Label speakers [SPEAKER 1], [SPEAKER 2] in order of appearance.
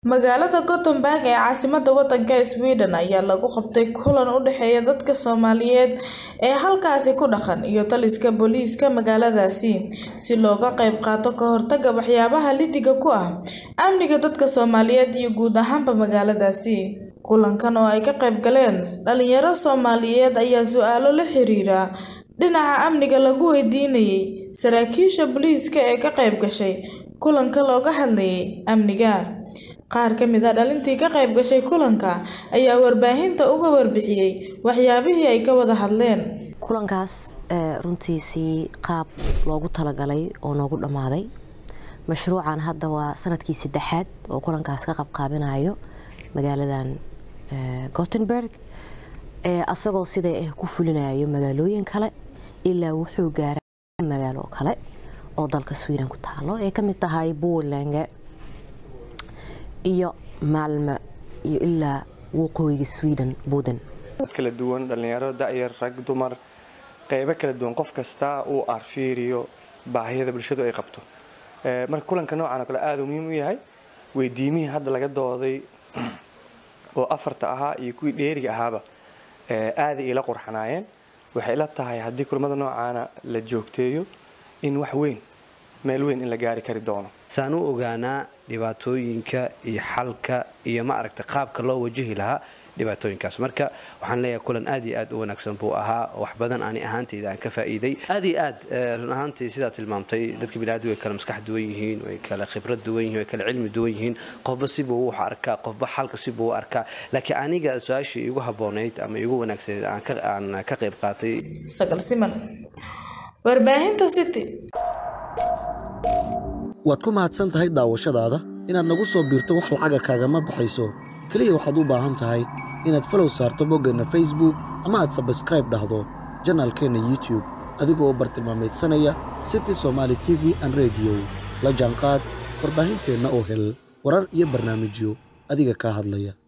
[SPEAKER 1] Magaalada Gothenburg ee caasimadda waddanka Sweden ayaa lagu qabtay kulan u dhexeeya dadka Soomaaliyeed ee halkaasi ku dhaqan iyo taliska booliiska magaaladaasi si looga qayb qaato ka hortagga waxyaabaha liddiga ku ah amniga dadka Soomaaliyeed iyo guud ahaanba magaaladaasi. Kulankan oo ay ka qayb galeen dhalinyaro Soomaaliyeed ayaa su'aalo la xiriira dhinaca amniga lagu weydiinayay saraakiisha booliiska ee ka qayb gashay kulanka looga hadlayay amniga. Qaar ka mid ah dhalintii ka qayb gashay kulanka ayaa warbaahinta uga warbixiyay waxyaabihii ay ka wada hadleen.
[SPEAKER 2] kulankaas runtiisii qaab loogu talagalay oo noogu dhammaaday mashruucan hadda waa sanadkii saddexaad oo kulankaas ka qabqaabinayo magaaladan gothenburg asagoo siday ah ku fulinayo magaalooyin kale ilaa wuxuu gaaray magaalo kale oo dalka sweden ku taalo ay ka mid tahay Borlänge iyo Malmö iyo ilaa waqooyiga Sweden Boden
[SPEAKER 3] kala duwan dhalinyaro da'yar rag dumar qaybo kala duwan qof kasta uu arfiiriyo baahiyada bulshadu ay qabto marka kulanka noocan oo kale aad uu muhiim u yahay weydiimihii hadda laga dooday oo afarta ahaa iyo kuwii dheeriga ahaaba aad ila qurxanaayeen waxay ila tahay haddii kulamada noocaana la joogteeyo in wax weyn meel weyn in la gaari kari doono
[SPEAKER 4] saan u ogaanaa dhibaatooyinka iyo xalka iyo ma aragta qaabka loo wajahi lahaa dhibaatooyinkaas marka waxaan leeyahay kulan aad iyo aad u wanaagsan buu ahaa wax badan ani ahaantayda aan ka faa'iiday aad iyo aad run ahaantii sidaa tilmaamtay dadka biniaadamka way kala maskax duwan yihiin way kala khibrad duwan yihiin way kala cilmi duwan yihiin qofba sibuu wax arkaa qofba xalka sibuu u arkaa laakiin aniga su-aashii igu habboonayd ama igu wanaagsaneyd aan ka qayb qaatay
[SPEAKER 1] Sagal Siman warbaahinta City
[SPEAKER 5] waad ku mahadsan tahay daawashadaada inaad nagu soo biirto wax lacaga kaagama baxayso keliya waxaad u baahan tahay inaad falow saarto boggeenna facebook ama aad sabskraib dhahdo janaalkeenna youtube adigoo bartilmaameedsanaya city somaali t v an rediyo la jaanqaad warbaahinteenna oo hel warar iyo barnaamijyo adiga kaa hadlaya